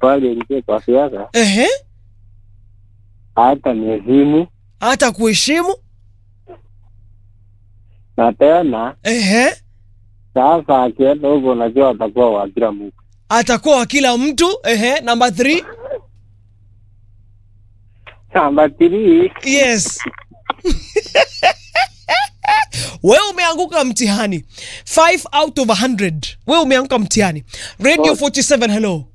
kubali ingie kwa siasa, Ehe, hata niheshimu hata kuheshimu. na tena Ehe, sasa akienda huko, unajua atakuwa wa kila mtu. atakuwa wa kila mtu. Ehe, number three. Namba three, Yes. wewe umeanguka mtihani 5 out of 100 wewe umeanguka mtihani radio 47 hello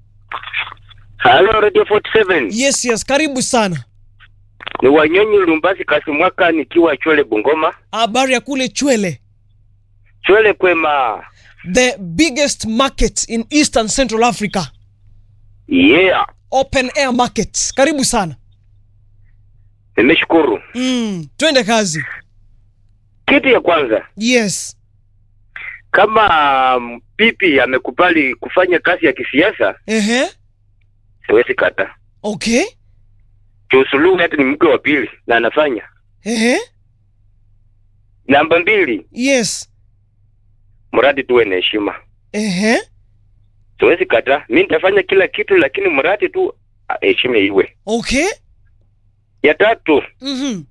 Halo Radio 47. yes yes karibu sana Ni Wanyonyi Lumbasi kasi mwaka nikiwa Chwele Bungoma. habari ya kule chwele Chwele kwema. the biggest market in eastern central africa Yeah. open air market karibu sana Nimeshukuru. mm, twende kazi Kitu ya kwanza, yes kama um, pipi amekubali kufanya kazi ya kisiasa, ehe siwezi kata. okay Juu Suluhu hata ni mke wa pili na anafanya. ehe Namba mbili, yes mradi tuwe na heshima. ehe Siwezi kata. Mimi nitafanya kila kitu, lakini mradi tu ah, heshima iwe. okay Ya tatu, mm-hmm.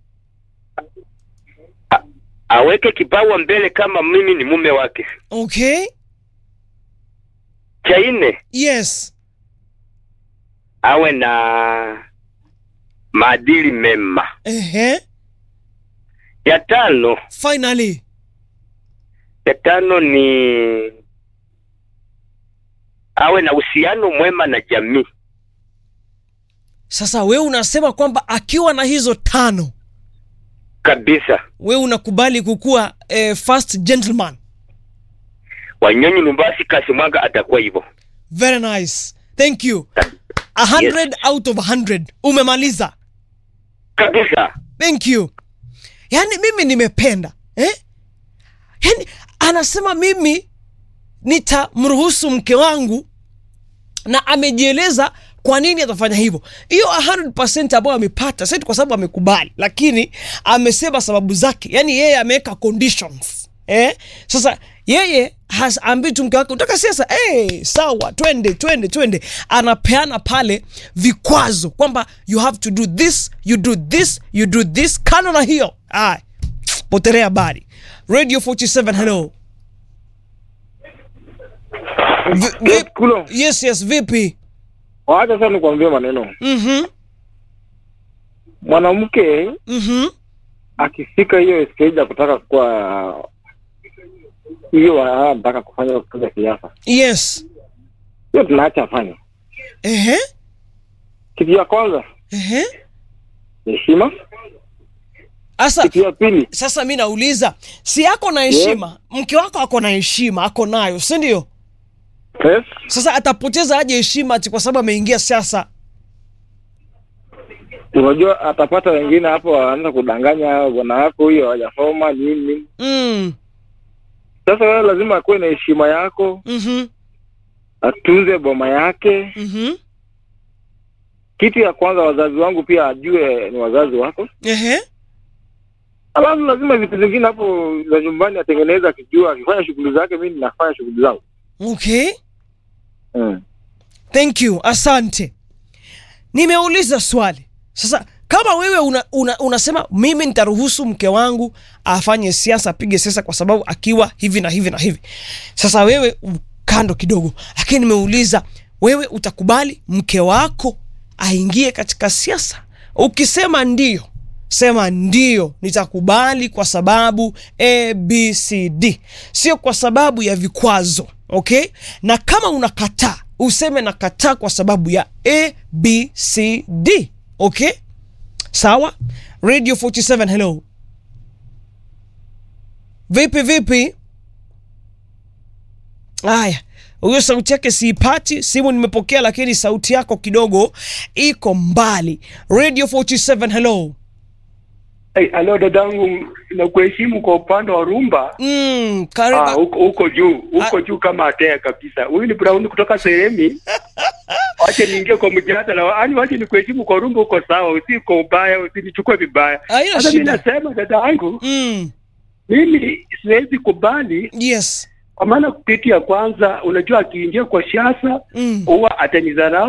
aweke kipawa mbele kama mimi ni mume wake. okay Cha nne, yes awe na maadili mema. ehe Ya tano, finally ya tano ni awe na uhusiano mwema na jamii. Sasa wewe unasema kwamba akiwa na hizo tano kabisa. wewe unakubali kukuwa eh, first gentleman. Wanyonyi Lumbasi Kasimwaga atakuwa hivyo Very nice. Thank you. 100 out of 100. Umemaliza. kabisa. Thank you. Yaani mimi nimependa. Eh? Yaani anasema mimi nitamruhusu mke wangu na amejieleza kwa nini atafanya hivyo. Hiyo 100% ambayo amepata si eti kwa sababu amekubali, lakini amesema sababu zake. Yaani yeye ameweka conditions. Eh? Sasa yeye haambii tu mke wake utaka siasa hey, sawa twende twende twende anapeana pale vikwazo kwamba you have to do this you do this you do this kano na hiyo ah, potelea habari radio 47 hello Vi- vi- Kulo, yes yes vipi wacha sasa nikwambie maneno. mhm Mwanamke mhm akifika hiyo stage ya kutaka kuwa hiyo anataka kufanya kufanya siasa, yes hiyo tunaacha afanye. ehe Kitu ya kwanza ehe heshima, asa kitu ya pili sasa mi nauliza si ako na heshima mke wako ako na heshima ako nayo si ndio yes, sasa atapoteza aje heshima ati kwa sababu ameingia siasa unajua atapata wengine hapo wanaanza kudanganya bwana wako huyo hajasoma nini nini. mm. Sasa wewe lazima akuwe na heshima yako, mhm atunze boma yake. mhm Kitu ya kwanza, wazazi wangu pia ajue ni wazazi wako. ehe Alafu lazima vitu zingine hapo za nyumbani atengeneza, akijua akifanya shughuli zake, mimi ninafanya shughuli zangu okay mm. thank you asante nimeuliza swali sasa kama wewe una, una, unasema mimi nitaruhusu mke wangu afanye siasa apige siasa kwa sababu akiwa hivi na hivi na hivi sasa wewe u- kando kidogo lakini nimeuliza wewe utakubali mke wako aingie katika siasa ukisema ndio sema ndio nitakubali kwa sababu abcd sio kwa sababu ya vikwazo okay na kama unakataa useme nakataa kwa sababu ya abcd okay sawa radio 47 hello vipi vipi haya huyo sauti yake siipati simu nimepokea lakini sauti yako kidogo iko mbali radio 47 hello Hey, alo dadangu, nakuheshimu kwa upande wa rumba. mm, Ah, karibu huko huko juu huko juu kama atea kabisa. Huyu ni Brown kutoka sehemi. Wache niingie kwa mjadala. Yaani wache nikuheshimu kwa rumba, uko sawa, usi kwa ubaya, usinichukue vibaya. Haina Sasa mimi shida. nasema dadangu, mm, mimi siwezi kubali yes kwa maana kitu ya kwanza, unajua akiingia kwa siasa mm. huwa atanidharau